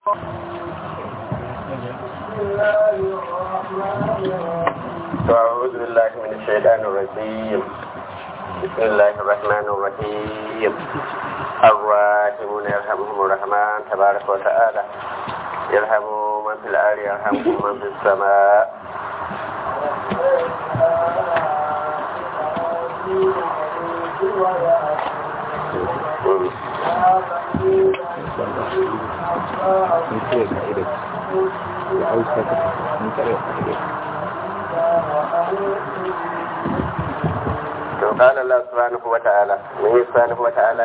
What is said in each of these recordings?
أعوذ بالله من الشيطان الرجيم بسم الله الرحمن الرحيم الراحمون يرحمهم الرحمن تبارك وتعالى يرحموا من في الأرض يرحمكم من في السماء قال الله سبحانه وتعالى من سبحانه وتعالى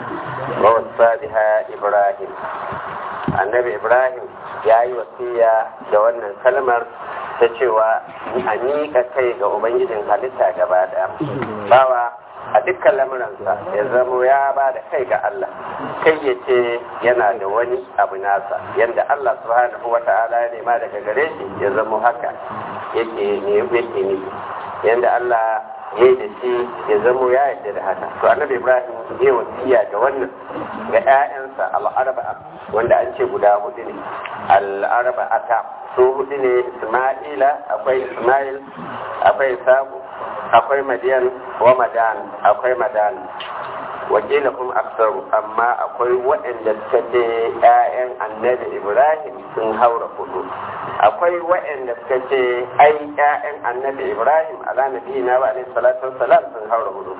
ووصى بها إبراهيم annabi ibrahim ya yi wasiya da wannan kalmar ta cewa a miƙa kai ga ubangijin halitta gaba ɗaya bawa a dukkan lamuransa ya zamo ya ba da kai ga allah kai ya ce yana da wani abu nasa yadda allah subhanahu wa ta'ala ya nema daga gare shi ya zamo haka yake ne yake ne yadda allah ya yi da shi ya zamo ya yarda da haka to annabi ibrahim ya wasiya da wannan ga 'ya'yansa al'arba'a wanda an ce guda hudu ne al'arba'ata su hudu ne isma'ila akwai isma'il akwai sabu akwai madiyan wa madan akwai madan wakila kuma aksaru amma akwai waɗanda suka ce 'ya'yan annabi ibrahim sun haura hudu akwai waɗanda suka ce ai 'ya'yan annabi ibrahim ala nabiyina wa alaihi salatu wassalam sun haura hudu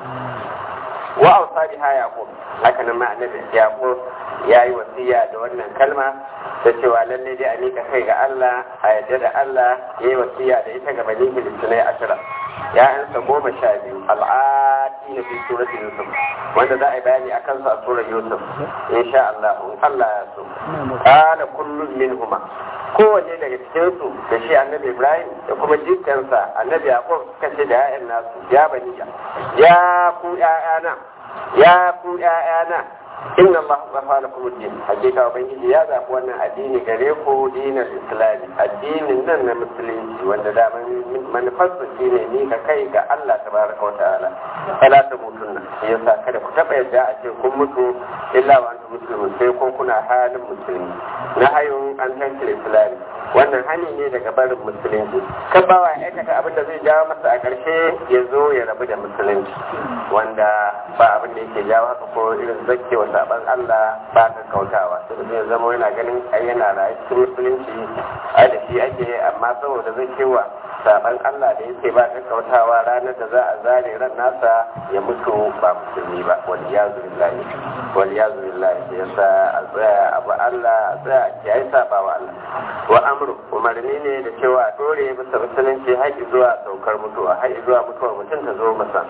wa ausa biha yaqub haka nan ma annabi yaqub yayi wasiya da wannan kalma ta cewa lalle dai a mika kai ga Allah a yadda da Allah yayi wasiya da ita ga bani filistinai ashira ya'yansa goma sha biyu al'ati na fi surati yusuf wanda za a yi bayani akan su a surar yusuf insha Allah in Allah ya so qala kullun minhuma kowanne daga cikin su da shi annabi ibrahim da kuma jikansa annabi yaqub suka ce da ya'yan nasu ya baniya ya ku ya'yana ya ku ya'yana inna Allah zafa lakum ad-din hakika ubangiji ya zafi wannan addini gare ku dinar islami addinin nan na musulunci wanda da manufarsa shine ni ka kai ga Allah tabaraka wa ta'ala fala ta mutunna yasa kada ku taba yadda a ce kun mutu illa wa antum muslimun sai ko kuna halin musulmi na hayun an tantar islami wannan hani ne daga barin musulunci kan bawa ya aikata abin da zai jawo masa a ƙarshe ya zo ya rabu da musulunci wanda ba abin da yake jawo haka ko irin zakkewa saban Allah ba ka kautawa sai ya zama yana ganin ai yana rayu cikin musulunci ai da shi ake amma saboda zakkewa saban Allah da yake ba ka kautawa ranar da za a zare ran nasa ya mutu ba musulmi ba wal yazu billahi wal yazu billahi yasa a tsaya abu Allah a tsaya a kiyaye sabawa Allah wa amru umarni ne da cewa a dore bisa musulunci har zuwa saukar mutuwa har zuwa mutuwar mutum ta zo masa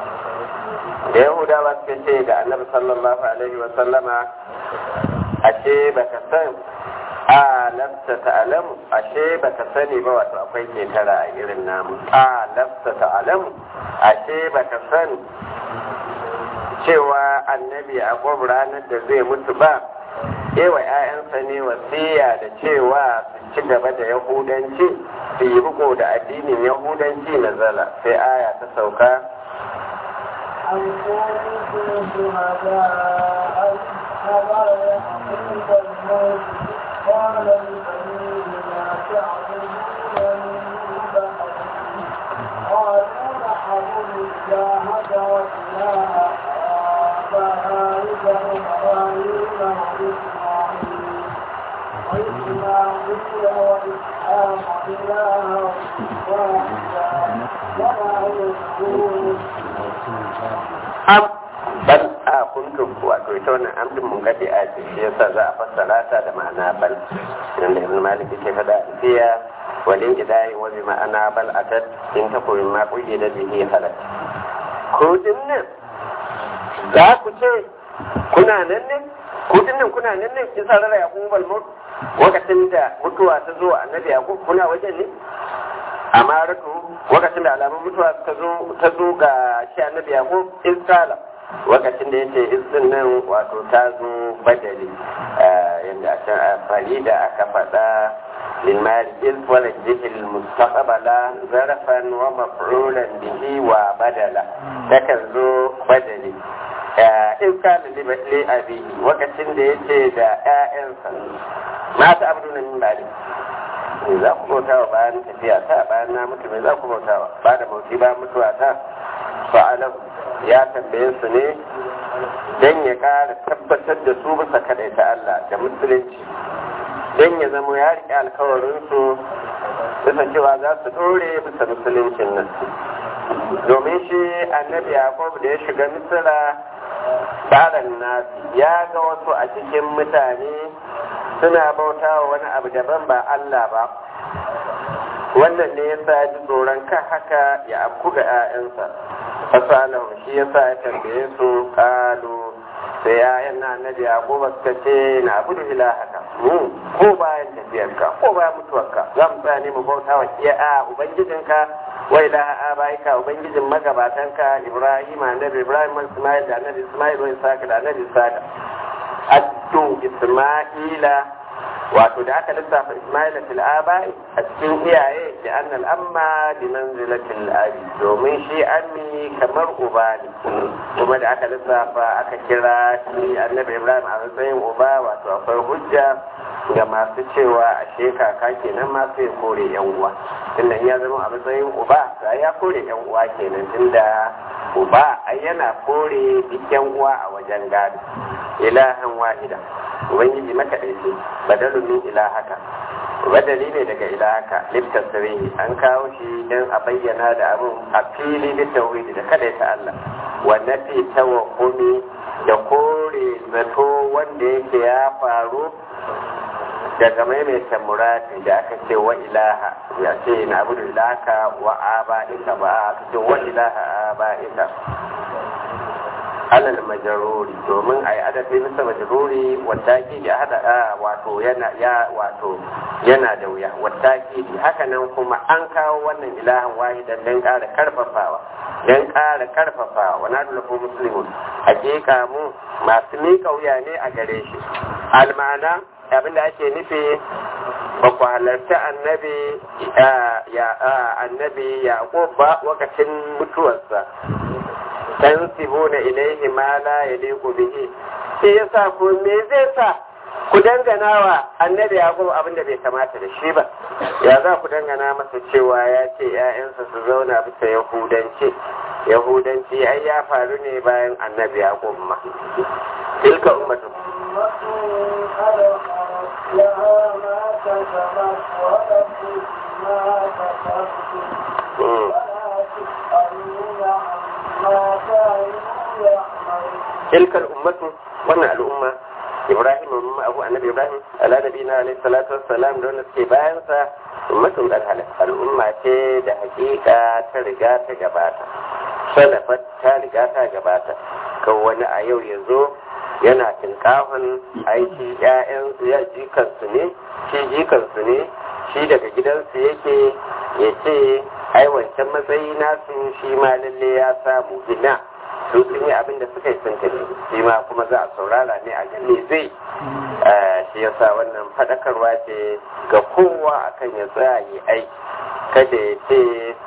da yahudawa suka ce da annabi sallallahu alaihi wa sallama ashe baka san a lafta ta'alamu ashe baka sani ba wato akwai ketara a irin namu a lafta ta'alamu ashe baka san cewa annabi a ranar da zai mutu ba ewa ‘ya'yansa ne wasiya da cewa su ci gaba da yahudanci su yi riko da addinin yahudanci na zala sai aya ta sauka قالوا نحن الله وإله آبائك إبراهيم وإسماعيل وإسماعيل وإسحاق إلها واحدا ولا يذكرون am bal a kuntum wato ita wannan amdin mun gade a ce shi yasa za a fassara ta da ma'ana bal idan da ibn malik ke fada fiya walin idai wa bi ma'ana bal atat in ta koyi ma kuyi da bihi halat ko dinnan za ku ce kuna nan ne ko dinnan kuna nan ne kin sarara ya kun bal mut lokacin da mutuwa ta zo annabi yakub kuna wajen ne amaratu lokacin da alamun mutuwa ta zo ta zo ga shi annabi yakub isala lokacin da yace izin nan wato ta zo badali yanda a can amfani da aka faɗa للمال إذ ونجه المستقبل ظرفا ومفعولا به وبدلا لكن ذو بدلي in kana li abi lokacin da yace da ƴaƴansa mata abdu na min bari me za ku bauta wa bayan tafiya ta bayan na mutu me za ku bauta wa ba da mauti bayan mutuwa ta fa'alam ya tambaye su ne don ya ƙara tabbatar da su bisa kaɗaita Allah da musulunci don ya zama ya riƙe alkawarinsu bisa cewa za su ɗore bisa musuluncin nan domin shi annabi yaƙub da ya shiga misira tsarin nasi ya ga wasu a cikin mutane suna bauta wa wani abu daban ba Allah ba wannan ne yasa ya ji tsoron kan haka ya afku ga 'ya'yansa fasalahum shi yasa ya tambaye su kalu sai ya'yan na annabi yaquba suka ce na abudu ilahaka mu ko bayan tafiyarka ko bayan mutuwarka za mu tsaya ne mu bauta wa iya ubangijinka wa ilaha abaika ubangijin magabatanka ibrahim annabi ibrahim ismail da annabi ismail wa isaka da annabi isaka addu isma'ila wato da aka lissafa isma'ila fil abai a cikin iyaye da annal amma bi manzilatil abi domin shi ammi kamar uba ne kuma da aka lissafa aka kira shi annabi ibrahim a matsayin uba wato akwai hujja ga masu cewa a kaka kenan ma sai kore yan uwa tunda ya zama a matsayin uba sai ya kore yan uwa kenan tunda uba ai yana kore duk yan uwa a wajen gado ilahan wahida ubangiji makaɗaici badalun min ilahaka badali ne daga ilahaka littasirihi an kawo shi don a bayyana da abin a fili da tauhidi da kadaita Allah wanda fi tawakkumi da kore zato wanda yake ya faru daga maimaita murati da aka ce wa ilaha ya ce na abu da ilaka wa aba ika ba aka ce wa ilaha aba ika alal majaruri domin a yi adafi bisa majaruri wata ki ya hada a wato yana ya wato yana da wuya wata ki haka nan kuma an kawo wannan ilahan wahidan don ƙara karfafawa don ƙara karfafawa wa na dulafu musulmi hakika mu masu miƙa wuya ne a gare shi almana abinda ake nufi ba ku halarci annabi ya annabi yaqub ba lokacin mutuwarsa tansibuna ilaihi ma la yaliqu bihi sai yasa ku me zai sa ku dangana wa annabi yaqub abin da bai kamata da shi ba ya za ku dangana masa cewa ya ce ƴaƴansa su zauna bisa yahudanci yahudanci ai ya faru ne bayan annabi yaqub ma tilka ummatu لها ما كسبت ولكم ما كسبتم ولا تسألون عما كانوا يعملون تلك الأمة وانا الأمة إبراهيم ومما أبو النبي إبراهيم على نبينا عليه الصلاة والسلام دون استبانسا أمة الهلة الأمة ce da hakika ta riga ta gabata salafat ta riga ta gabata kan wani a yau yanzu yana tinkahon aiki ‘ya'yan ya jikansu ne shi jikansu ne shi daga gidansu yake ya ce ai wancan matsayi nasu shi ma lalle ya samu ina su sun yi abin da suka yi sun tafi shi ma kuma za a saurara ne a gani zai shi yasa wannan faɗakarwa ce ga kowa akan ya tsaya yi aiki kada ya ce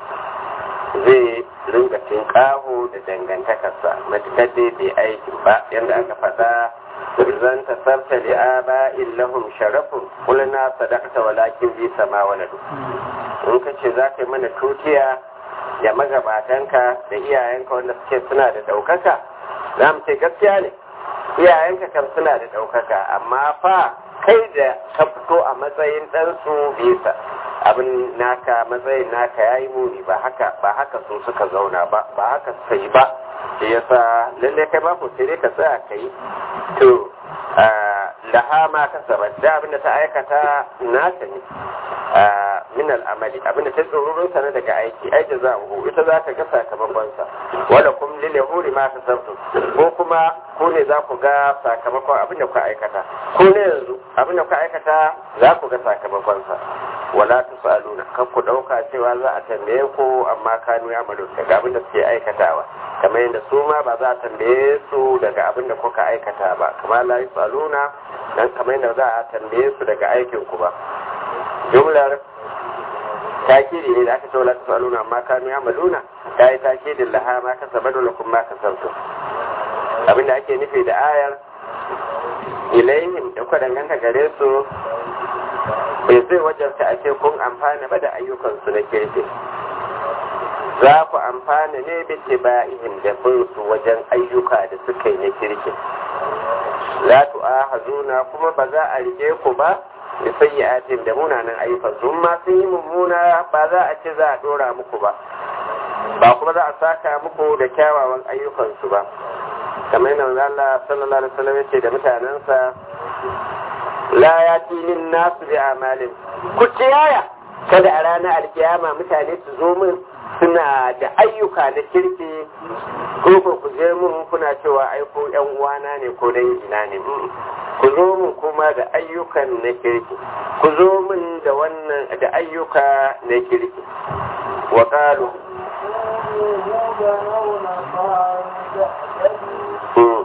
zai ringa tinkaho da dangantakarsa matukar dai bai aikin ba yadda aka faɗa zan ta sarta da aba illahum sharafun kulna sadaqta walakin bi sama waladu in ka ce za ka yi mana tutiya ya magabatanka da iyayenka wanda suke suna da ɗaukaka za mu ce gaskiya ne iyayenka kam suna da ɗaukaka amma fa kai da ka fito a matsayin ɗansu bisa abin naka matsayin naka ya yi muni ba haka ba haka su suka zauna ba ba haka suka yi ba shi yasa lallai kai ba ku sai dai ka tsaya ka yi to laha ma kasaba da abinda ta aikata nata ne min al'amali abinda ta tsoron sa daga aiki ai da za hu ita za ka ga sakamakon sa wala kum lil yahuri ma kasabtu ko kuma ko ne za ku ga sakamakon abinda ku aikata ko ne yanzu abinda ku aikata za ku ga sakamakon sa wala tusaluna kan ku dauka cewa za a tambaye ku amma kanu ya malu daga abinda suke aikatawa kamar yadda su ma ba za a tambaye su daga abinda kuka aikata ba kamar la yusaluna dan kamar yadda za a tambaye su daga aikin ku ba jumlar takiri ne da aka ce wala tusaluna amma kanu ya maluna ta yi takirin laha ma ka sabadu lakum ma ka sabtu abinda ake nufi da ayar ilaihim da kuka danganta gare su bai zai wajarta a ce kun amfana ba da ayyukansu na kirki za ku amfana ne da tiba'ihim da bin su wajen ayyuka da suka yi na kirki la tu'ahazuna kuma ba za a rike ku ba da sayyi'atin da munanan ayyukan su ma sun yi mummuna ba za a ce za a dora muku ba ba kuma za a saka muku da kyawawan ayyukansu ba kamar yana Allah sallallahu alaihi wasallam yace da mutanensa la yati lin nasu bi amalin ku ciyaya kada a ranar alkiyama mutane su zo min suna da ayyuka na kirki ko ko ku je mun kuna cewa ai ko yan uwana ne ko dangina ne ku zo mun kuma da ayyukan na kirki ku zo min da wannan da ayyuka na kirki wa qalu يهودا أو نصارى تهتدوا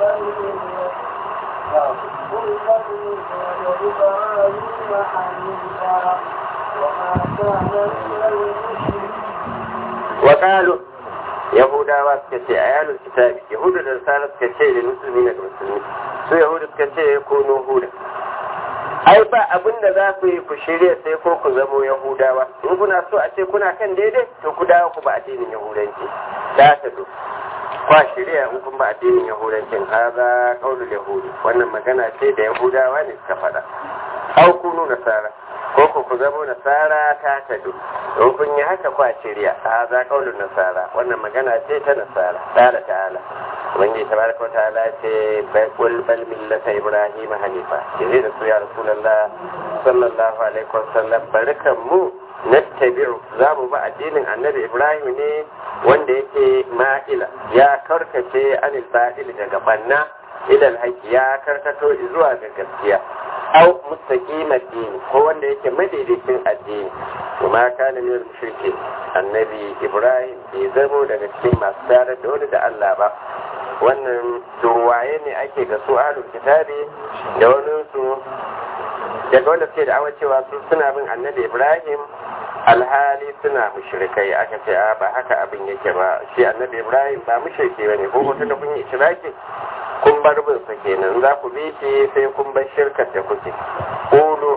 قل فضل إبراهيم حنيفا وما كان من المشركين وقالوا yahudawa suka ce a yanar kitabi yahudu da nasara suka ce da musulmi na musulmi su yahudu suka ce ko huda ai ba abin da za ku yi ku shirya sai ko ku zamo yahudawa in kuna so a ce kuna kan daidai to ku dawo ku ba addinin yahudanci da ta do kwa shirya in kun ba addinin yahudancin haza kaulul yahudi wannan magana ce da yahudawa ne suka faɗa au kunu nasara ko ku ku zamo nasara ta tadu in kun yi haka kwa shirya haza kaulul nasara wannan magana ce ta nasara ta'ala ta'ala ubangiji tabaraka ta'ala ce bai kul bal millata ibrahim hanifa yace da su ya rasulullah sallallahu alaihi wasallam barakan mu nattabi'u za mu ba addinin annabi ibrahim ne wanda yake ma'ila ya karkace anil ba'il daga banna ilal haƙi ya karkato zuwa ga gaskiya au mustaqima dini ko wanda yake madaidaicin addini kuma kana min mushriki annabi ibrahim bai zamo daga cikin masu tare da wani da Allah ba wannan durwaye ne ake ga su ahlul kitabi da wani su daga wanda suke da cewa su suna bin annabi ibrahim alhali suna mushrikai aka ce a ba haka abin yake ba shi annabi ibrahim ba mushriki bane ko mutum da kun yi shiraki kun bar bin sa kenan za ku bi shi sai kun bar shirkar da kuke qulu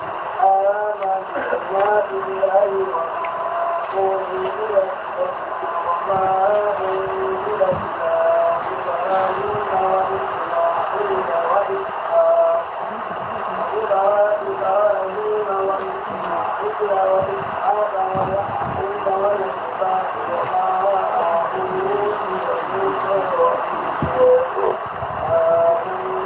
آمنا بالله وأنزل وما أنزل إلى إبراهيم وإسماعيل وإسحاق إلى إبراهيم وإسماعيل وإسحاق ويعقوب والأسباط وما أوتي موسى وعيسى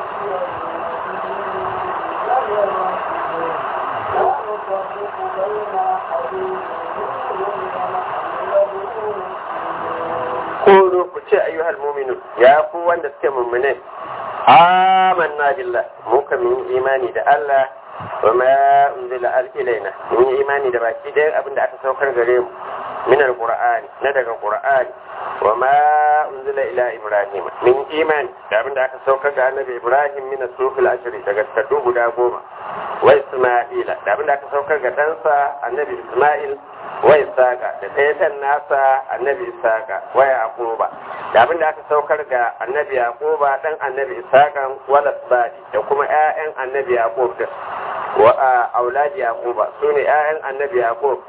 qulu ku ce ayyuhal mu'minun ya ku wanda suke mu'mine amanna billah mu kan mun yi imani da Allah wa ma unzila al ilaina mun yi imani da baki da abin da aka saukar gare mu min alqur'ani na daga qur'ani wa ma unzila ila ibrahim min imani da abin da aka saukar ga annabi ibrahim min as-sufil ashri daga taddu guda goma wa isma'ila da abin da aka saukar ga ɗansa annabi isma'il wa isaka da ɗayatan nasa annabi isaka wa yaquba da abin da aka saukar ga annabi yaquba dan annabi isaka wala sadi da kuma ƴaƴan annabi yaqub da wa auladi yaquba sune ƴaƴan annabi yaqub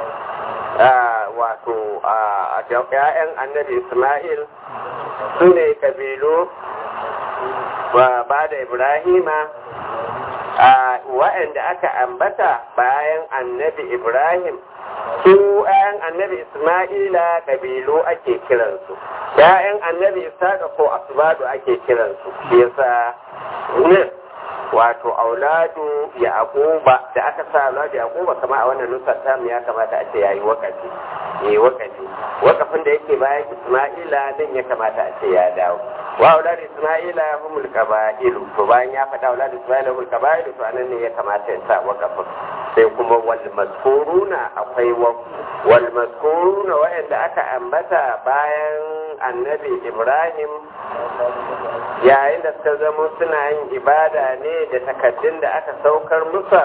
wato a ƴaƴan annabi isma'il sune kabilu ba da ibrahima wa'anda aka ambata bayan annabi ibrahim su ‘ya'yan annabi Ismaila ƙabilu ake kiransu, ‘ya'yan annabi Isaka ko Asbadu ake kiransu, shi yasa nan wato auladu ya akuba da aka sa auladu ya akuba kama a wannan nusar tamu ya kamata a ce yayi wakafi ya yi wakafi wakafin da yake bayan Ismaila nan ya kamata a ce ya dawo wa auladu Ismaila humul qaba'ilu to bayan ya faɗa auladu Ismaila humul qaba'ilu to anan ne ya kamata ya sa wakafin sai kuma wal mazkuruna akwai wal mazkuruna wa'anda aka ambata bayan annabi Ibrahim yayin da suka zama suna yin ibada ne da takaddun da aka saukar musa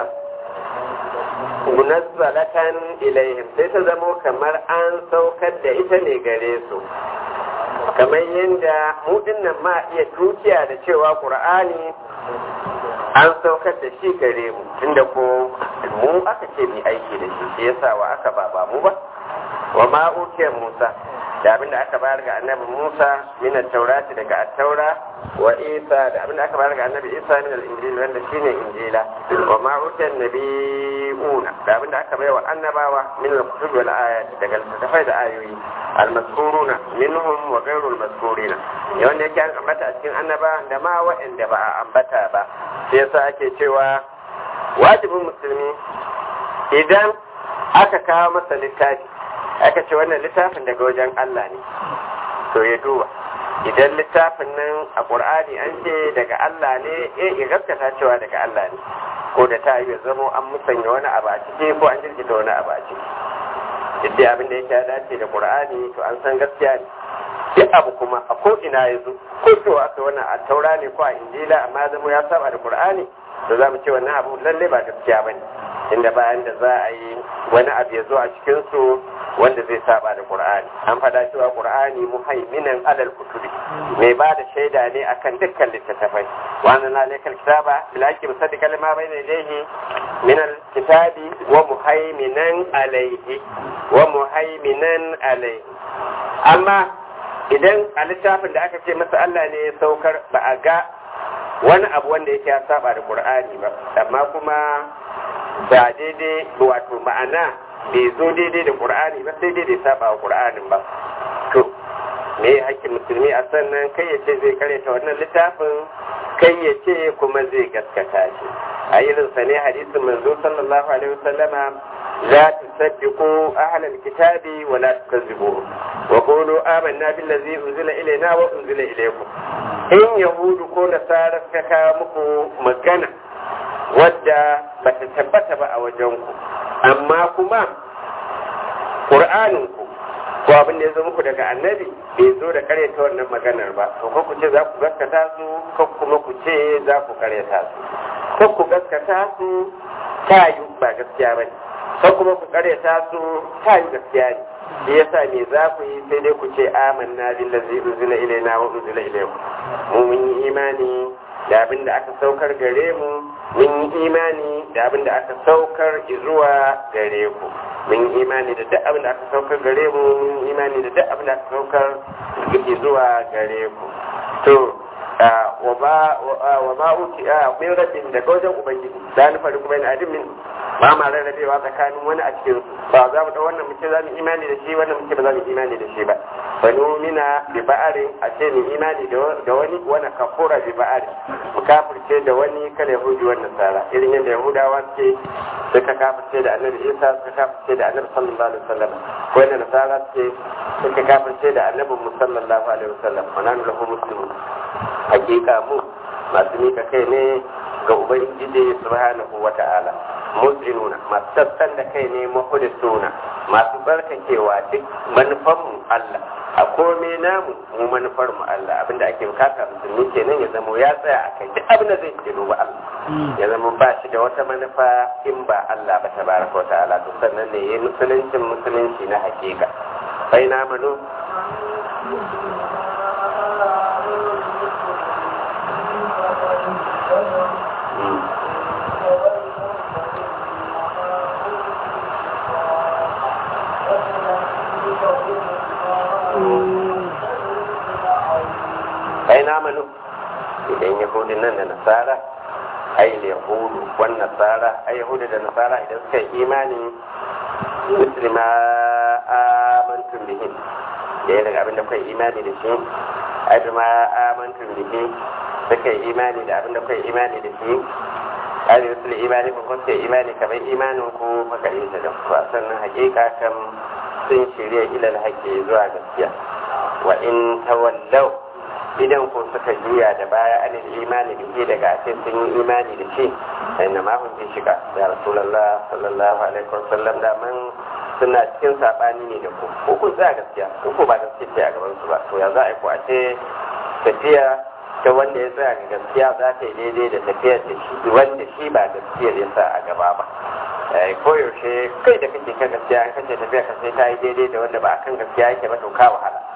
munazzalatan ilaihim sai ta zama kamar an saukar da ita ne gare su kamar yadda mu dinnan ma iya tukiya da cewa qur'ani an saukar da shi gare mu tunda ko mu aka ce mu aiki da shi shi yasa wa aka ba ba mu ba wa ma Musa da abin da aka bayar ga annabi Musa min at-taurati daga at-taura wa Isa da abin da aka bayar ga annabi Isa min al-injil wanda shine injila wa ma utiya nabiyuna da abin da aka bayar wa annabawa min al-kutub wal ayat daga littattafai da ayoyi al-mazkuruna minhum wa ghayru al-mazkurina wanda yake an ambata a cikin annaba da ma wa'anda ba a ambata ba sai yasa ake cewa wajibin musulmi idan aka kawo masa littafi aka ce wannan littafin daga wajen Allah ne to ya duba idan littafin nan a ƙur'ani an ce daga Allah ne eh ya gaskata cewa daga Allah ne ko da ta yi zamo an musanya wani abu a ciki ko an jirgita wani abu a ciki duk dai abin da yake ya dace da ƙur'ani to an san gaskiya ne duk abu kuma a ko ina ya zo ko to aka wannan a taura ne ko a injila amma zamo ya saba da ƙur'ani to za mu ce wannan abu lalle ba gaskiya bane inda bayan da za a yi wani abu ya zo a cikinsu wanda zai saba da Qur'ani an fada cewa Qur'ani muhaiminan alal kutubi mai ba da shaida ne akan dukkan littattafai wannan na lekal kitaba bilaki musaddiqa lima bayna yadayhi min alkitabi wa muhaiminan alayhi wa muhaiminan alayhi amma idan a littafin da aka ce masa Allah ne ya saukar ba a ga wani abu wanda yake ya saba da Qur'ani ba amma kuma ba daidai wato ma'ana bai zo daidai da ƙur'ani ba sai daidai saba wa ƙur'anin ba to me hakkin musulmi a sannan kai ya ce zai karanta wannan littafin kai ya ce kuma zai gaskata shi a irin sa ne hadisin manzo sallallahu alaihi wasallama la tusaddiqu ahlal kitabi wa la tukazzibuhu wa qulu amanna billazi unzila ilayna wa unzila ilaykum in yahudu ko nasara suka kawo muku magana wadda ba ta tabbata ba a wajenku amma kuma ƙur'aninku ko abin da ya zo muku daga annabi bai zo da karyata wannan maganar ba to ko ku ce za ku gaskata su ko kuma ku ce za ku karyata su ko ku gaskata su ta yi ba gaskiya ba ne ko kuma ku karyata su ta yi gaskiya ne shi yasa me za ku yi sai dai ku ce amanna billazi unzila ilaina wa unzila ilaykum mu mun yi imani da abin da aka saukar gare mu mun yi imani da abin da aka saukar zuwa gare ku mun yi imani da duk abin da aka saukar gare mu mun yi imani da duk abin da aka saukar zuwa gare ku to wa ba wa ma uti a min rabbin da wajen ubangiji da ni fari kuma ina adin min ba ma rarrabewa tsakanin wani a cikin ba za mu da wannan muke za mu imani da shi wannan muke ba za mu imani da shi ba fa numina bi ba'arin a ce mu imani da wani wani kafura bi ba'ari mu kafirce da wani kala yahudi wannan sara irin yadda yahudawa suke suka kafirce da annabi isa suka kafirce da annabi sallallahu alaihi wasallam ko yadda nasara suke suka kafirce da annabi mu sallallahu alaihi wasallam wa nanu lahu muslimun hakika mu masu mika kai ne ga ubangiji subhanahu wa ta'ala muslimuna masu sassan da kai ne mahudisuna masu barkakewa duk manufanmu Allah a kome namu mu manufar mu Allah abinda ake bukata musulmi kenan ya zama ya tsaya a kai duk abinda zai ke duba Allah ya zama ba shi da wata manufa in ba Allah ba tabaraka wa ta'ala to sannan ne yayi musuluncin musulunci na hakika bai na manu bai na manu idan yahudin nan da nasara ai yahudu wan nasara ai yahudu da nasara idan suka yi imani muslima amantum bihi da daga abin da kai imani da shi ai ma amantum bihi suka yi imani da abin da kai imani da shi ai musul imani ko kun sai imani kamar imanin ku maka yin da ku sannan hakika kan sun shirya ilal haƙƙi zuwa gaskiya wa in tawallau idan ku suka juya da baya an imani da ke daga ake sun yi imani da shi sai na mahun fi shiga ya rasulallah sallallahu alaihi wasallam da man suna cikin sabani ne da ku ko ku za gaskiya ko ku ba gaskiya ce a gaban su ba to ya za a yi ku a ce tafiya ta wanda ya tsaya ga gaskiya za ta yi daidai da tafiyar da shi wanda shi ba gaskiyar ya sa a gaba ba koyaushe kai da kake kan gaskiya an kace tafiya ka sai ta yi daidai da wanda ba a kan gaskiya yake ba to ka wahala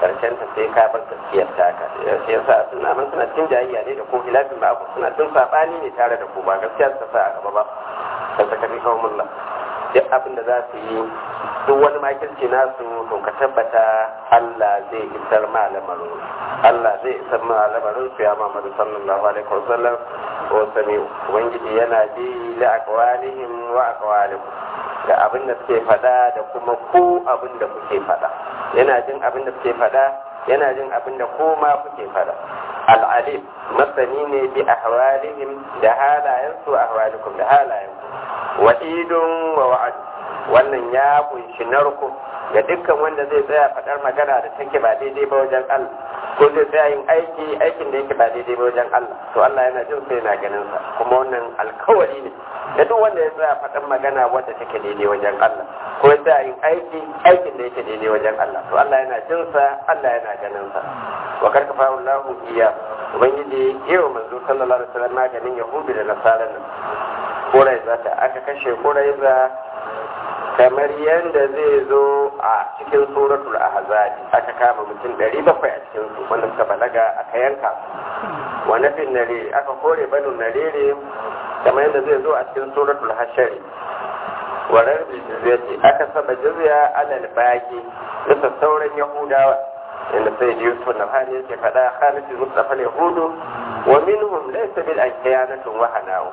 karshen ta sai ka bar gaskiyar taka sai yasa suna man suna cin jayayya ne da ko hilafin ba ku suna cin sabani ne tare da ku ba gaskiya ta sa a gaba ba sai saka fi kawo mulla duk abin da za su yi duk wani makirci nasu to ka tabbata Allah zai isar ma lamarin Allah zai isar ma lamarin su ya Muhammadu sallallahu alaihi wasallam wa sami ubangiji yana ji la aqwalihim wa aqwalikum da abin da suke fada da kuma ku abin da kuke fada yana jin abin da suke fada yana jin abin da ko ma kuke fada al'alim masani ne bi ahwalihim da halayensu ahwalikum da halayenku wa'idun wa wa'ad wannan ya kunshi narko ga dukkan wanda zai tsaya faɗar magana da take ba daidai ba wajen Allah ko zai tsaya yin aiki aikin da yake ba daidai ba wajen Allah to Allah yana jin sai yana ganin sa kuma wannan alkawari ne da duk wanda ya tsaya faɗar magana wadda take daidai wajen Allah ko ya tsaya yin aiki aikin da yake daidai wajen Allah to Allah yana jin sa Allah yana ganin sa wa karkafa Allahu iya ubangiji yau manzo sallallahu alaihi wasallam maganin yahudu da nasara nan Kuraiza ta aka kashe Kuraiza kamar yadda zai zo a cikin suratul ahzabi aka kama mutum ɗari bakwai a cikin su wanda suka balaga aka yanka wa nafin nare aka kore banu narere kamar yadda zai zo a cikin suratul hashari wa rabbi jizyati aka saba jizya alal baki da sauran yahudawa inda sai da yusuf na hali yake faɗa khalid mustafa yahudu wa minhum laysa bil ankiyanatun wa hanahu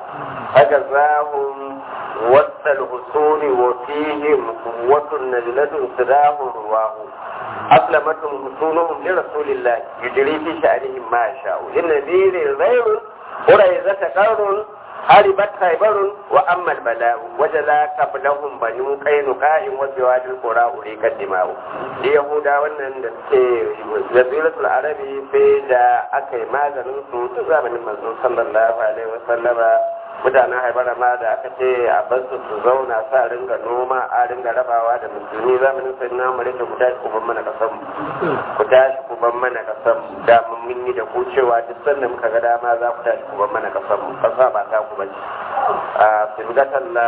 فجزاهم وسط الحصول وفيهم قوة نزلة سداه رواه أسلمتهم حصولهم لرسول الله يجري في شأنهم ما يشاء للنذير غير قريزة قرن هربت خيبر وأما البلاء وجلا قبلهم بنو قينقاع وزواج القرى أريك الدماء ليهودا wannan da suke jaziratul arabi sai da aka yi maganin su ta zamanin manzon sallallahu alaihi wasallama mutanen haibara ma da aka ce a basu su zauna sa ringa noma a ringa rabawa da musulmi zamanin sai na mare ku tashi ku ban mana kasan ku tashi ku ban mana kasan da mun yi da ku cewa duk sanda muka ga dama za ku tashi ku ban mana kasan mu kasa ba ta ku bace a sibgatan la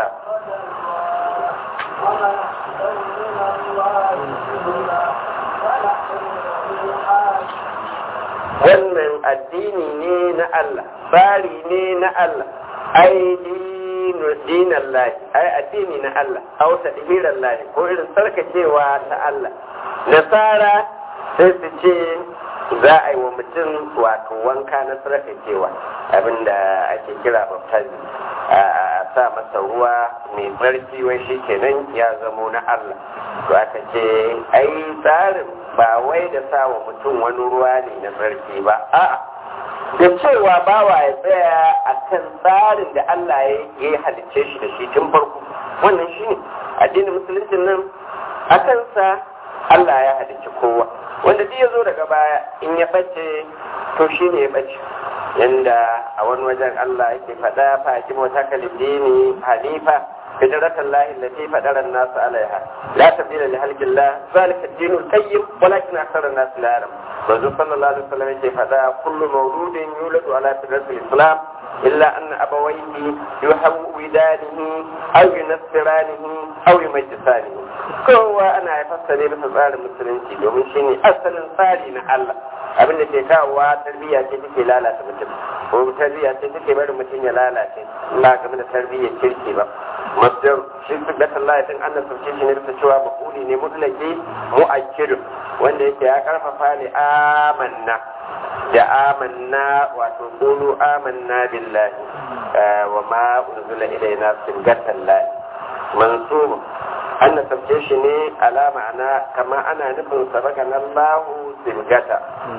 wannan addini ne na Allah tsari ne na Allah ai dinu dinan lahi ai addini na Allah au tadhiran lahi ko irin sarkacewa ta Allah nasara sai su ce za a yi wa mutum wato wanka na sarkacewa abinda ake kira baptism a sa masa ruwa mai tsarki wai shi kenan ya zamo na Allah to aka ce ai tsarin ba wai da sa wa mutum wani ruwa ne na tsarki ba a'a da cewa bawa ya tsaya a kan tsarin da Allah ya yi halicce shi da shi tun farko wannan shi ne addinin musulunci nan a kansa Allah ya halicci kowa wanda duk ya zo daga baya in ya bace to shi ne ya bace yanda a wani wajen Allah yake faɗa fa ki mota kalidini hanifa فدرة الله التي فدر الناس عليها لا تبديل لخلق الله ذلك الدين القيم ولكن أكثر الناس لا يعلم الرسول صلى الله عليه وسلم يقول فدا كل مولود يولد على فدرة الإسلام إلا أن أبويه يحودانه أو ينصرانه أو يمجسانه kowa ana haifar ne bisa tsarin musulunci domin shi ne asalin tsari na Allah abin da ke kawowa tarbiyya ce take lalata mutum ko tarbiyya ce take barin mutum ya lalace ba game da tarbiyyar kirki ba masdar shi tabbata Allah din Allah sauke shi ne bisa cewa mafuli ne mutlaki mu'akkidu wanda yake ya karfafa ne amanna da amanna wato qulu amanna billahi wa ma unzila ilayna sirgatan lahi mansub an sabce shi ne ala ma'ana kama ana nufin sabaka na lahu sirgata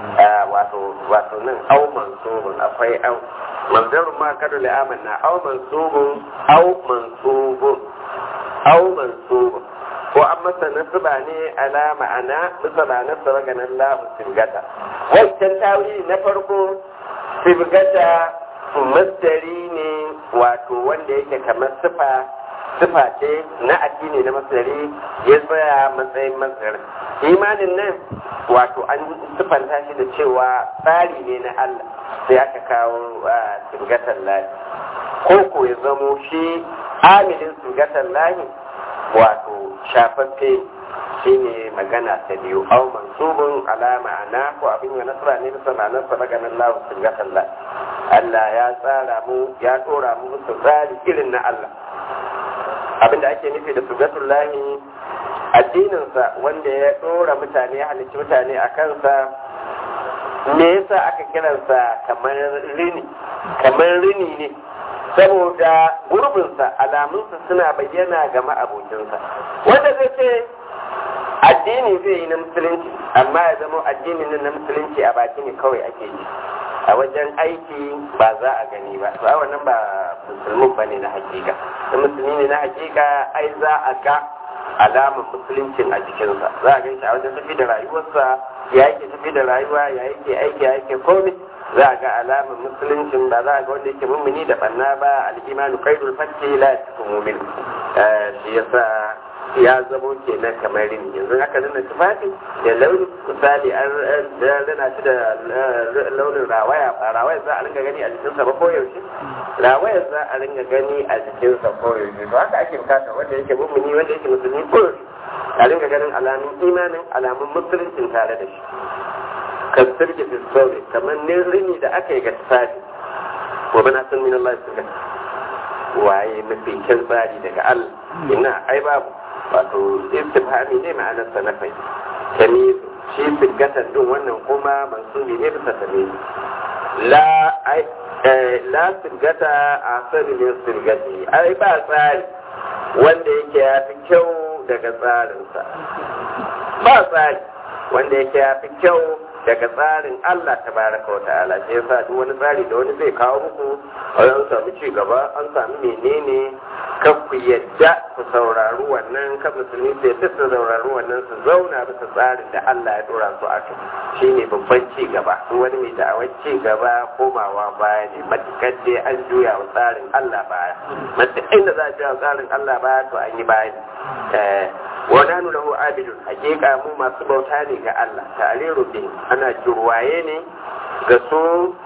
wato wato nan au mansubun akwai au manzar ma kada li amanna au mansubun au mansubun au mansubun ko an masa nasaba ne ala ma'ana bisa ba nasaba ga nan lahu sirgata wancan tawili na farko sirgata masdari ne wato wanda yake kamar sifa sifa ce na addini na masari ya tsaya matsayin masar imanin nan wato an sifanta shi da cewa tsari ne na Allah sai aka kawo sirgatar lahi ko ko ya zamo shi amilin sirgatar lahi wato shafaffe shi ne magana ta biyu au mansubun ala ma'ana ko abin ya nasara ne bisa ma'anar sa maganin Allah subhanahu Allah ya tsara mu ya dora mu musu tsari irin na Allah abinda ake nufi da sugatullahi addininsa wanda ya dora mutane ya halicci mutane a kansa me yasa aka kiransa kamar rini kamar rini ne saboda gurbinsa alamunsa suna bayyana ga ma'abocinsa wanda zai ce addini zai yi na musulunci amma ya zama addinin na musulunci a baki ne kawai ake yi a wajen aiki ba za a gani ba to a wannan ba musulmin ba ne na hakika da musulmi ne na hakika ai za a ga alamar musuluncin a jikinsa za a gan shi a wajen tafi da rayuwarsa ya yake tafi da rayuwa ya yake aiki ya yake komai za a ga alamar musuluncin ba za a ga wanda yake mummuni da banna ba al'imanu kaidul fatti la yakun mu'min shi yasa ya zamo kenan kamar rini yanzu aka nuna tufafi da launin misali an rana shi da launin rawaya ba rawaya za a ringa gani a jikinsa ba ko yaushe rawaya za a ringa gani a jikinsa ko yaushe to haka ake bukata wanda yake mummuni wanda yake musulmi ko yaushe a ringa ganin alamun imanin alamun musuluncin tare da shi kan sirki fiskori kamar ne rini da aka yi ga tufafi wa bana sun min Allah su waye mafi kyan tsari daga Allah ina ai babu wato istifhami ne ma'anar sa na fai tamizu shi sigatan din wannan kuma mansubi ne bisa tamizu la ai la sigata a sani ne sigati ai ba tsari wanda yake ya fi kyau daga tsarinsa ba tsari wanda yake ya fi kyau daga tsarin Allah ta baraka wa ta'ala shi yasa duk wani tsari da wani zai kawo muku an samu ci gaba an samu menene kan ku yadda ku saurari wannan kan musulmi su yadda su saurari wannan su zauna bisa tsarin da Allah ya dora su a kai shine babban ci gaba duk wani mai da'awar ci gaba komawa baya ne matukar dai an juya wa tsarin Allah baya matukar inda za a juya wa tsarin Allah baya to an yi baya ne wadanu lahu abidun hakika mu masu bauta ne ga Allah ta'aliru bin ana jirwaye ne ga su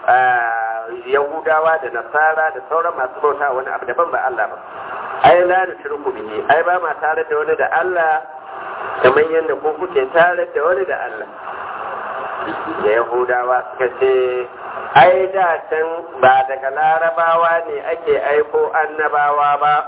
yahudawa da nasara da sauran masu bauta wani abu daban ba Allah ba ai la da shirku bihi ai ba ma tare da wani da Allah kamar yadda ko kuke tare da wani da Allah da yahudawa suka ce ai da can ba daga larabawa ne ake aiko annabawa ba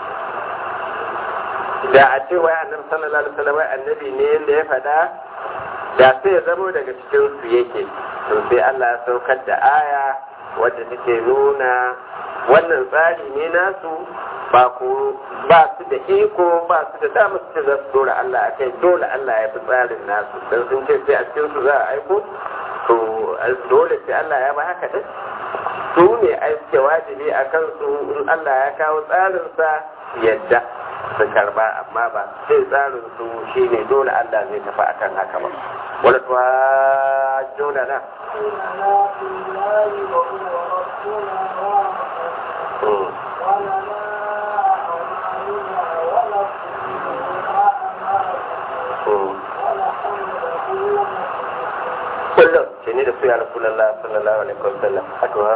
da a ce wai annabi sallallahu alaihi wasallam annabi ne yanda ya faɗa da sai ya zamo daga cikin su yake to sai Allah ya saukar da aya wadda take nuna wannan tsari ne nasu ba ku ba su da iko ba su da damar su za su dora Allah a kai dole Allah ya fi tsarin nasu dan sun ce sai a cikin su za a aiko to dole sai Allah ya ba haka din su ne aike wajibi a kansu in Allah ya kawo tsarinsa yadda su karba amma ba sai tsarin su shine dole Allah zai tafi akan haka ba wala tuwa jona na kullum shi ne da su ya rasulallah sallallahu alaihi wasallam a tuwa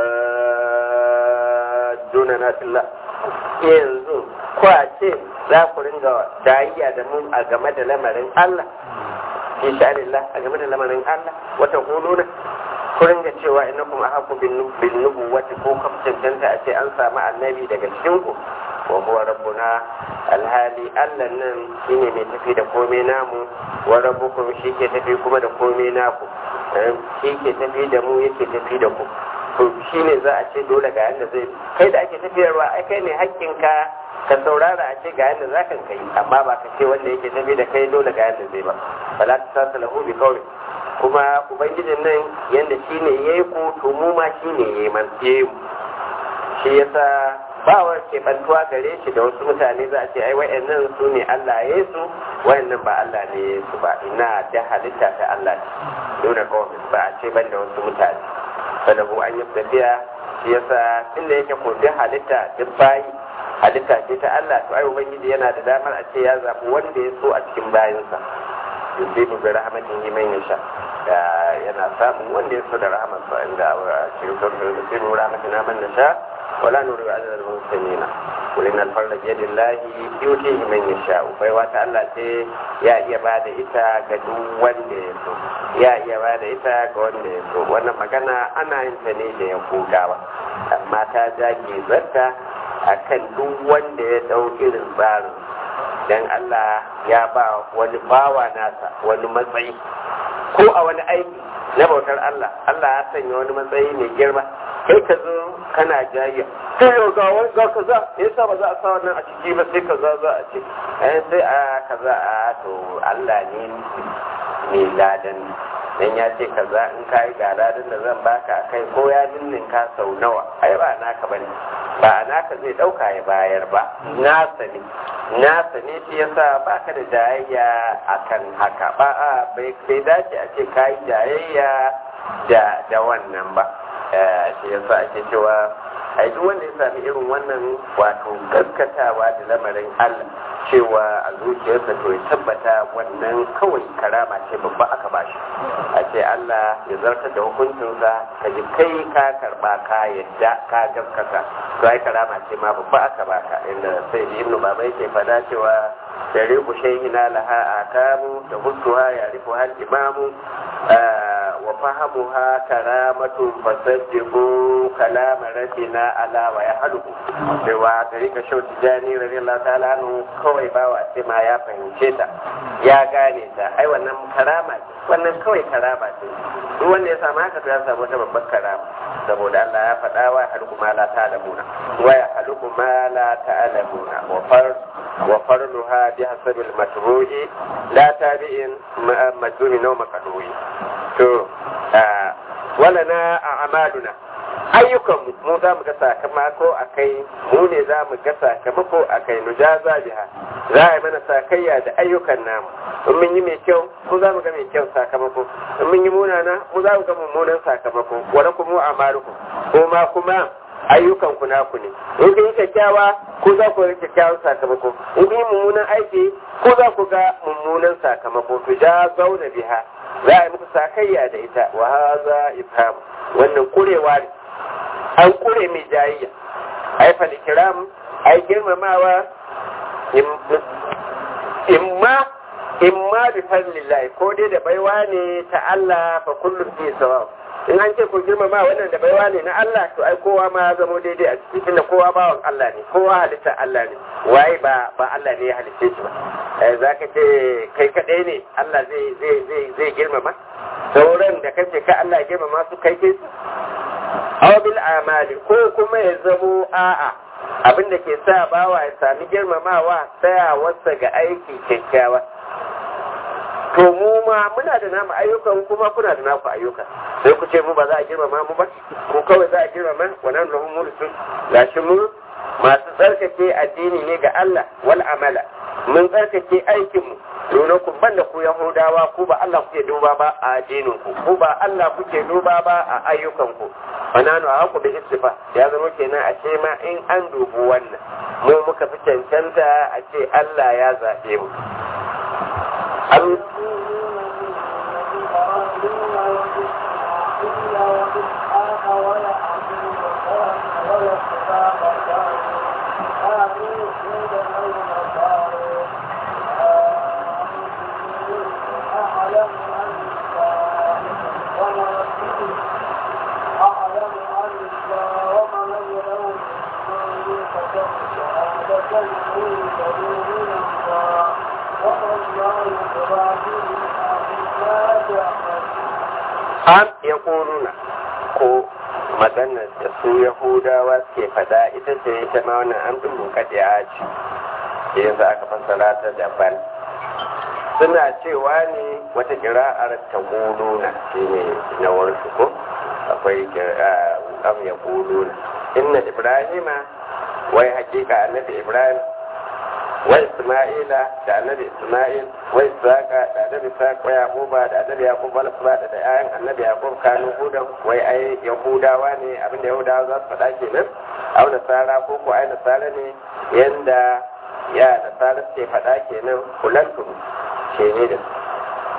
jona na fillah yanzu kwace za ku ringa dariya da mu a game da lamarin Allah insha Allah a game da lamarin Allah wata huluna ku ringa cewa ina kuma haku bin nubuwati ko kafin danta a ce an samu annabi daga cikin ku wa huwa rabbuna alhali Allah nan shine mai tafi da komai namu wa rabbukum shi ke tafi kuma da komai naku shi ke tafi da mu yake tafi da ku to shi ne za a ce dole ga yadda zai kai da ake tafiyarwa ai kai ne hakkinka ka saurara a ce ga yadda za ka kai amma ba ka ce wanda yake tafi da kai dole ga yadda zai ba fala ta sasa lahu bi kawai kuma ubangijin nan yadda shi ne ya yi ku to mu ma shi ne ya yi man shi yasa ba wa keɓantuwa gare shi da wasu mutane za a ce ai wa'annan su ne Allah ya yi su wa'annan ba Allah ne ya yi su ba ina da halitta ta Allah ce nuna kawai ba a ce ban da wasu mutane sadahu an yi tafiya shi yasa inda yake ko duk halitta duk bayi halitta ce ta Allah to ai ubangiji yana da damar a ce ya zaɓi wanda ya so a cikin bayinsa yusibu bi rahmatihi man yasha yana samun wanda ya so da rahmat sa inda a cikin sauran yusibu rahmatina man nasha wala nuru ajra al muslimina kulin al farla bi yadillahi yutihi man yasha bai wata Allah ce ya iya bada ita ga duk wanda ya so ya iya bada ita ga wanda ya so wannan magana ana yin ta ne da ya kogawa amma ta jage zarta akan duk wanda ya dau irin tsarin dan Allah ya ba wani bawa nasa wani matsayi ko a wani aiki na bautar Allah Allah ya sanya wani matsayi mai girma kai ka zo kana jayya sai yau ga wani ga kaza me yasa ba za a sa wannan a ciki ba sai kaza za a ce eh sai a kaza a to Allah ne mai ladan dan ya ce kaza in ka yi ga ladan da zan baka kai ko ya ninninka sau nawa ai ba naka bane ba naka zai dauka ya bayar ba nasa ne nasa ne shi yasa baka da jayayya akan haka ba a bai dace a ce ka yi jayayya da da wannan ba shi yasa ake cewa ai duk wanda ya sami irin wannan wato gaskatawa da lamarin Allah cewa a zuciyarsa to ya tabbata wannan kawai karama ce babba aka bashi a ce Allah ya zartar da hukuncinsa ka ji kai ka karba ka yadda ka gaskata to ai karama ce ma babba aka baka inda sai ibnu baba yake fada cewa dare ku shayhina laha akamu da hussuha ya rifu hal imamu wa fahamuha karamatun fasajjibu kalama rabbina ala wa ya haluhu cewa tarika shau tijani radiyallahu ta'ala anhu kawai bawa ce ma ya fahimce ta ya gane ta ai wannan karama ce wannan kawai karama ce duk wanda ya samu haka to ya samu wata babbar karama saboda Allah ya faɗa wa halku ma la ta'lamuna wa ya halku ma la ta'lamuna wa far wa farluha bi hasabil matruhi la tabi'in majnuni naw maqduri to wala na a'maluna ayyukanmu mu za mu ga sakamako a kai mu ne za mu ga sakamako a kai nujaza biha za a yi mana sakayya da ayyukan namu in mun yi mai kyau mu za mu ga mai kyau sakamako in mun yi munana mu za mu ga mummunan sakamako wani kuma a maruku ko ma kuma ayyukan ku naku ne in kun yi kyakkyawa ko za ku ga kyakkyawan sakamako in kun yi mummunan aiki ko za ku ga mummunan sakamako to ja zauna biha za a yi muku sakayya da ita wa haza ifham wannan kurewa ne an kure mai jayayya ai fal kiram ai girmamawa imma imma bi fadlillahi ko dai da baiwa ne ta Allah fa kullu fi sawab in an ce ko girmama wannan da baiwa ne na Allah to ai kowa ma zamo daidai a cikin da kowa bawan Allah ne kowa halitta Allah ne waye ba ba Allah ne ya halitta shi ba eh zaka ce kai kadai ne Allah zai zai zai zai girmama sauran da kace ka Allah girmama su kai kai su aw bil amali ko kuma ya zamo a'a abin da ke sa bawa ya sami girmamawa tsayawarsa ga aiki kyakkyawa to mu ma muna da namu ayyukan kuma kuna da naku ayyuka sai ku ce mu ba za a girmama mu ba ko kawai za a girmama wannan lahum mulkin gashi mu masu tsarkake addini ne ga Allah wal amala mun tsarkake aikin mu nuna ku banda ku yahudawa ku ba Allah kuke duba ba a addinin ku ku ba Allah kuke duba ba a ayyukan ku fananu a haku da istifa ya zama kenan a ce ma in an dubu wannan mu muka fi cancanta a ce Allah ya zaɓe mu am ya ƙoruna ko maganar da su yahudawa suke fada ita ce ita ma wannan an ɗin bukaɗe a ci da yanzu aka fassara ta daban suna cewa ne wata kira'ar ta ƙoruna shi ne na warsu ko akwai am ya ƙoruna inna ibrahima wai hakika annabi ibrahim wa isma'ila da annabi isma'il wa ishaqa da annabi ishaq wa yaquba da annabi yaqub wal asbata da ayan annabi yaqub kanu hudan wai ai yahudawa ne abinda yahudawa za su faɗa kenan au nasara ko ko ai nasara ne yanda ya nasara suke faɗa kenan kulantu ce ne da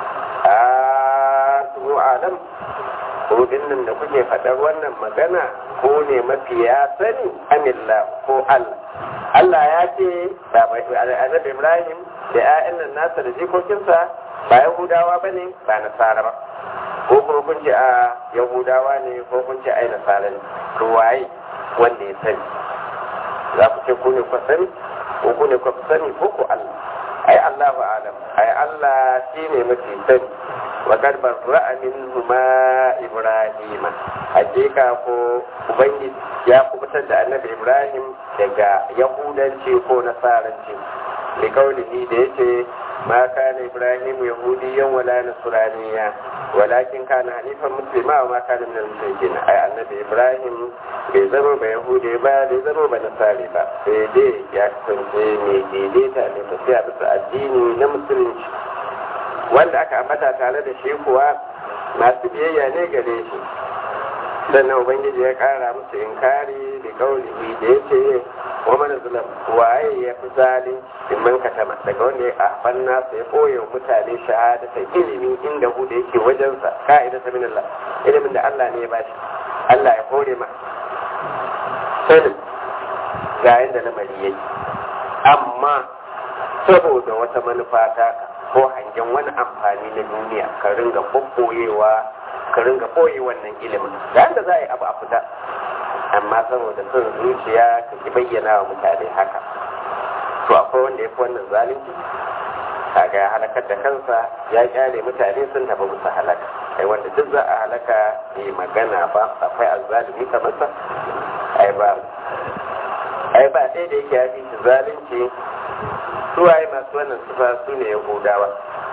Allahu alam ko dinnan da kuke faɗar wannan magana ko ne mafiya sani amilla ko Allah Allah ya ce da annabi Ibrahim da ƴaƴan nan nasa da jikokinsa ba Yahudawa bane ba Nasara ba ko kuma kun ce a Yahudawa ne ko kun ce ai Nasara ne to waye wanda ya sani za ku ce ku ne ku sani ko ku ne ku sani ko ku Allah ai Allah ba alam ai Allah shi ne mafi sani wa kad barra'a minhuma ibrahima hakika ko ubangiji ya kubutar da annabi ibrahim daga yahudanci ko nasaranci li kaulihi da yace ma kana ibrahim yahudiyan wala nasraniya walakin kana hanifan muslima wa ma kana min al-mushrikin ai annabi ibrahim bai zama ba yahudi ba bai zama ba nasari ba sai dai ya kasance mai daidaita ne tafiya bisa addini na musulunci wanda aka ambata tare da shi kuwa masu biyayya ne gare shi sannan ubangiji ya kara musu inkari da kaulihi da ya ce wa mana zulam waye ya fi zalunci in man katama daga wanda ya afan nasa ya koya wa mutane shahadatan ilimi inda hu da yake wajensa ka'ida ta min Allah ilimin da Allah ne ya bashi Allah ya kore ma sanin ga yadda lamari yake amma saboda wata manufa ta ko hangen wani amfani na duniya ka ringa ɓoɓɓoyewa ka ringa ɓoye wannan ilimin da yadda za a yi abu a fita amma saboda son zuciya ka ki bayyana wa mutane haka to akwai wanda ya fi wannan zalunci kaga ya halakar da kansa ya kyale mutane sun tafi musu halaka ai wanda duk za a halaka bai magana ba akwai azzalumi kamar sa ai ba ai ba ɗaya da yake ya fi zalunci suwaye masu wannan sufa su ne yahudawa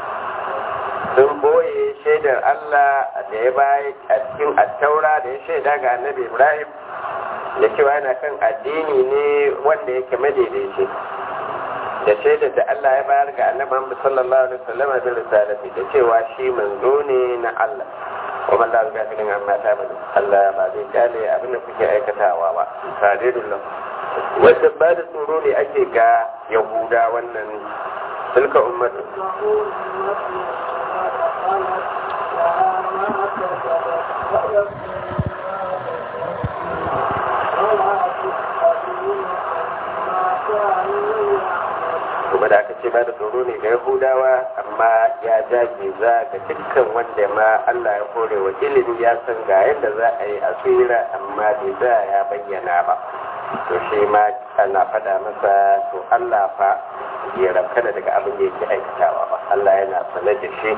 sun boye shaidar Allah da ya bayi a cikin attaura da ya shaida ga annabi Ibrahim da cewa yana kan addini ne wanda yake madaidaici da shaidar da Allah ya bayar ga annabi Muhammad sallallahu alaihi wasallam da risalati da cewa shi manzo ne na Allah wa man la gafilin amma ta bada Allah ba zai kyale abin da kuke aikatawa ba sadidullah wanda ba da tsoro ne ake ga yahuda wannan tilka ummatu kuma da aka ce ba da tsoro ne ga yahudawa amma ya jage za ga dukkan wanda ma Allah ya kore wa ilimi ya san ga yadda za a yi a tsira amma bai za ya bayyana ba to shi ma ana faɗa masa to Allah fa ya rabkana daga abin da yake aikatawa ba Allah yana sane da shi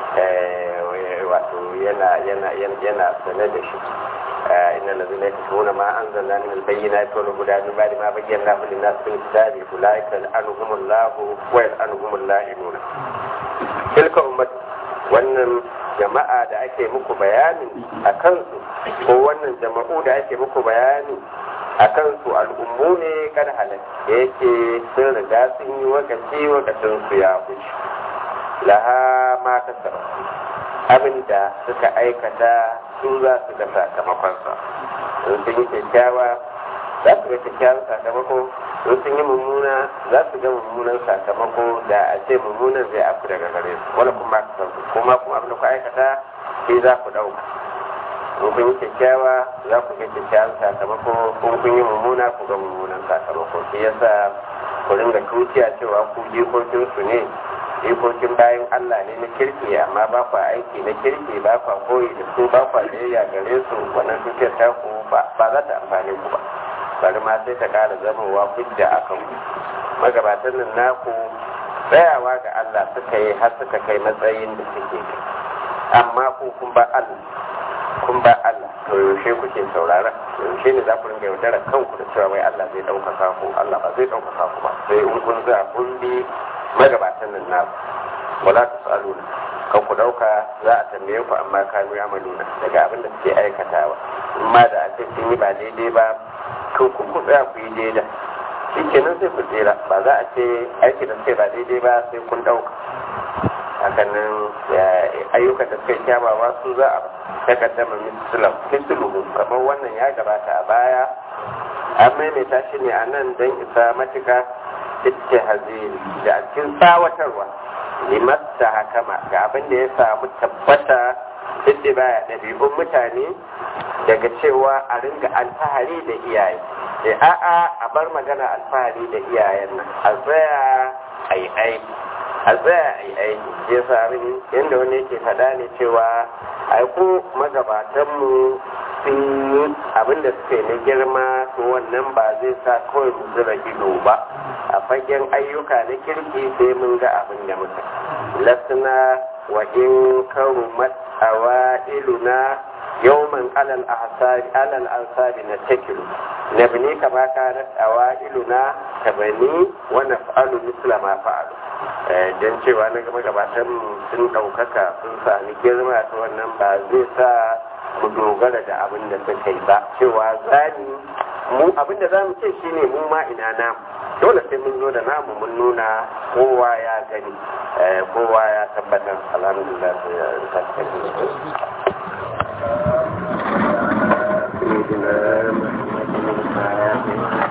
wato yana yana yana sane da shi إن الذين يكتبون ما أنزلنا من البينات والهدى من بعد ما بيناه للناس في الكتاب أولئك يلعنهم الله ويلعنهم اللائمون تلك أمة wannan jama'a da ake muku bayani a kansu ko wannan jama'u da ake muku bayani a kansu al'ummu ne kan halal da yake sun riga sun yi wakaci wakacin su ya wuce laha ma kasar abin da suka aikata su za su ga sakamakonsa in sun yi kyakkyawa za su ga kyakkyawan sakamako in sun yi mummuna za su ga mummunan sakamako da a ce mummunan zai afu daga gare su wala kuma ka sauku kuma kuma abin da ku aikata sai za ku ɗauka in kun yi kyakkyawa za ku ga kyakkyawan sakamako in kun yi mummuna ku ga mummunan sakamako shi yasa ku ringa tuciya cewa ku jikokinsu ne jikokin bayan Allah ne na kirki amma ba kwa aiki na kirki ba kwa koyi da su ba kwa biyayya gare su wannan dukiyar ta ku ba za ta amfani ku ba bari ma sai ta kara zamowa hujja a kan ku magabatan nan naku tsayawa ga Allah suka yi har suka kai matsayin da suke kai amma ku kun ba Allah kun ba Allah to yaushe kuke saurara yaushe ne za ku ringa yaudara kanku da cewa wai Allah zai ɗaukaka ku Allah ba zai ɗaukaka ku ba sai in kun za kun bi magabatan nan na wala ta tsaluna kan ku dauka za a tambaye ku amma kanu ya maluna daga abin da suke aikatawa amma da a ce sun yi ba daidai ba to ku ku tsaya ku yi daidai shi kenan sai ku tsira ba za a ce aiki da suke ba daidai ba sai kun dauka hakanan ayyukan da suka yi kyawawa su za a takaddama misluhu kamar wannan ya gabata a baya an maimaita shi ne a nan don isa matuka ittihaziri da cikin tsawatarwa limasta hakama ga abin da ya samu tabbata duk baya ɗabi'un mutane daga cewa a ringa alfahari da iyaye e a'a a bar magana alfahari da iyayen nan a tsaya a yi aiki a tsaya a yi aiki ya sami yadda wani yake faɗa ne cewa aiko magabatanmu sun yi abinda suka yi na girma to wannan ba zai sa kawai mu zura ido ba a fagen ayyuka na kirki sai mun ga abin da muka lasna wa in karumat awailuna yawman alal ahsabi alal ansabi na takilu nabni kama kanat awailuna tabani wa naf'alu misla ma fa'alu don cewa na gaba gabatan sun ɗaukaka sun sami girma ta wannan ba zai sa mu dogara da abin da suka yi ba cewa zani mu abin da za mu ce shine mu ma ina namu dole sai mun zo da namu mun nuna kowa ya gani kowa ya tabbatar alhamdulillah sai ya tabbata